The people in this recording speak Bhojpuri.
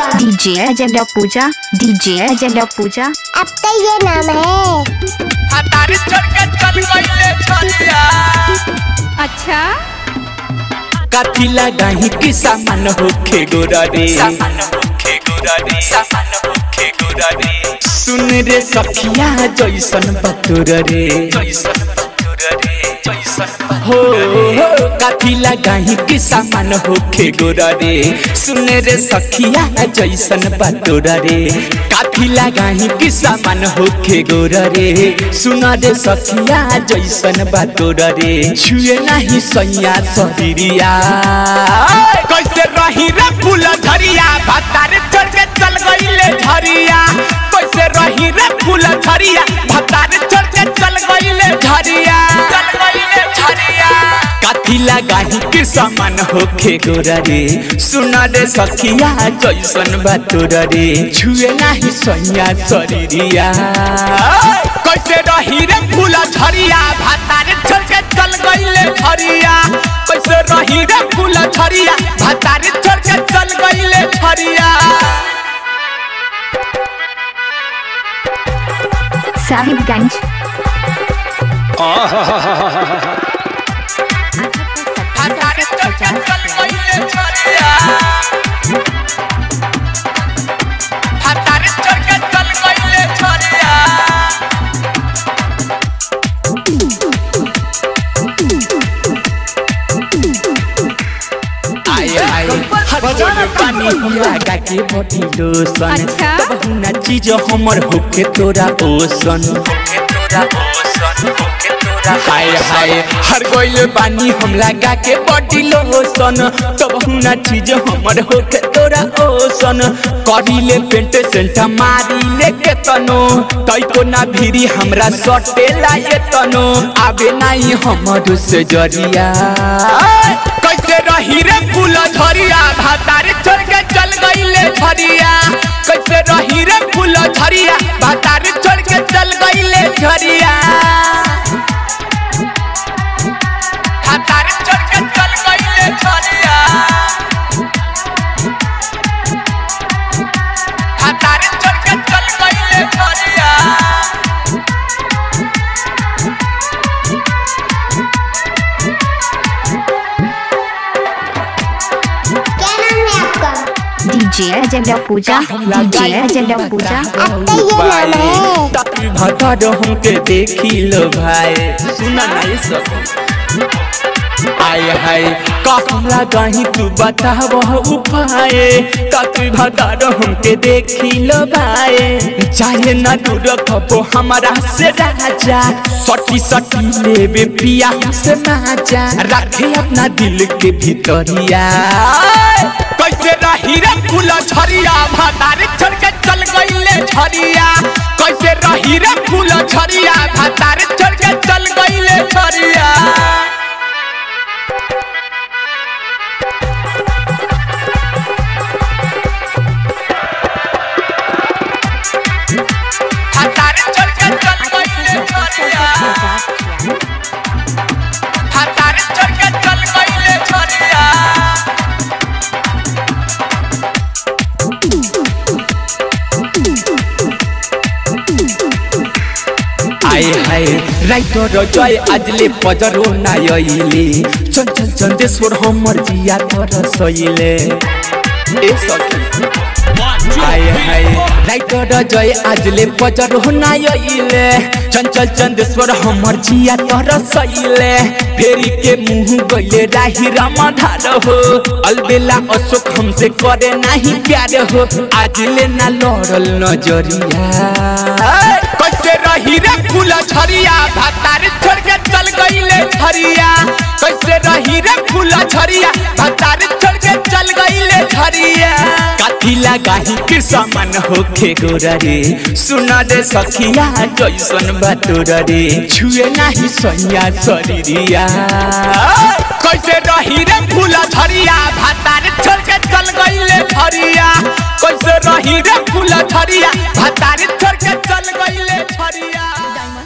आपका डीजे अजय पूजा डीजे अजय पूजा अब तो ये नाम है हतारे चढ़ के चल गईले छलिया अच्छा काथी लगाही कि सामान होखे गोरा रे सामान होखे गोरा रे सामान होखे गोरा रे सुन रे सखिया जैसन बतुर रे जैसन बतुर रे जैसन हो हो काथी लगाही कि सामान होखे गोरा रे सुन रे सखिया जैसन बतुर रे काथी लगाही कि सामान होखे गोरा रे सुन रे सखिया जैसन बतुर रे छुए नाही सैया शरीरिया कैसे रही रे फूल झरिया भतारे चढ़ के चल गईले झरिया कैसे रही रे फूल झरिया भतारे चढ़ के चल गईले झरिया चल गईले झरिया काथी लगाही के समान होखे गोरा रे सुन रे सखिया जैसन बतोर रे छुए नाही सैया शरीरिया कैसे रही रे फूल झरिया भतारे चढ़ के चल गईले झरिया कैसे रही रे फूल झरिया भतारे चढ़ के चल गईले झरिया साहिबगंज भतारे चढ़ के चल गईले झरिया भतारे चढ़ के चल गईले झरिया आए आए हर पानी लगा के बॉडी लोशन अच्छा? तब हुना चीज हमर होके तोरा ओसन होके तोरा ओसन होके तोरा हाय हाय हर गोइल पानी हम लगा के बॉडी लोशन तब हुना चीज हमर होके तोरा ओसन करीले पेंट सेंट मारी ले के तनो तई को ना भीरी हमरा सटे लाए तनो आवे नाही हमर से जरिया कैसे रही रे फूल झरिया भातारे छोड़ के चल गईले झरिया कैसे रही रे फूल झरिया भातारे छोड़ के चल गईले झरिया भातारे छोड़ के चल गईले झरिया भातारे छोड़ के चल गईले झरिया क्या नाम है आपका डीजे अजय पूजा डीजे अजय पूजा अब तो ये नाम है तभी भतर हमके देखी लो भाई सुना नहीं सब आए हाय कहला कहीं तू बताव उपाय तभी भतर हमके देखी लो भाई चाहे ना दूर खपो हमारा से राजा सटी सटी लेबे पिया से माजा रखे अपना दिल के भीतरिया कैसे रही रे फूल झरिया भातारे छोड़ के चल गईले झरिया कैसे रही रे फूल झरिया भातारे छोड़ के चल गईले झरिया भातारे छोड़ के चल गईले झरिया भातारे छोड़ के चल गईले झरिया आए हाय राइटर जय आजले पजरो नायले चंचल चंदेश्वर हमर जिया तर सइले ए सखी आए हाय राइटर जय आजले पजरो नायले चंचल चंदेश्वर हमर जिया तर सइले फेरी के मुंह गइले राही रामधार हो अलबेला अशोक हमसे करे नाही प्यार हो आजले ना लड़ल नजरिया कैसे रही रे फूल झरिया भातारे छोड़ के चल गईले झरिया कैसे रही रे फूल झरिया भातारे छोड़ के चल गईले झरिया काथी लगाही के सामान होखे गोरा रे सुना रे सखिया जैसन बतोर रे छुए नाही सैया शरीरिया कैसे रही रे फूल झरिया भातारे छोड़ के चल गईले झरिया कैसे रही रे फूल झरिया भातारे छोड़ के चल गईले झरिया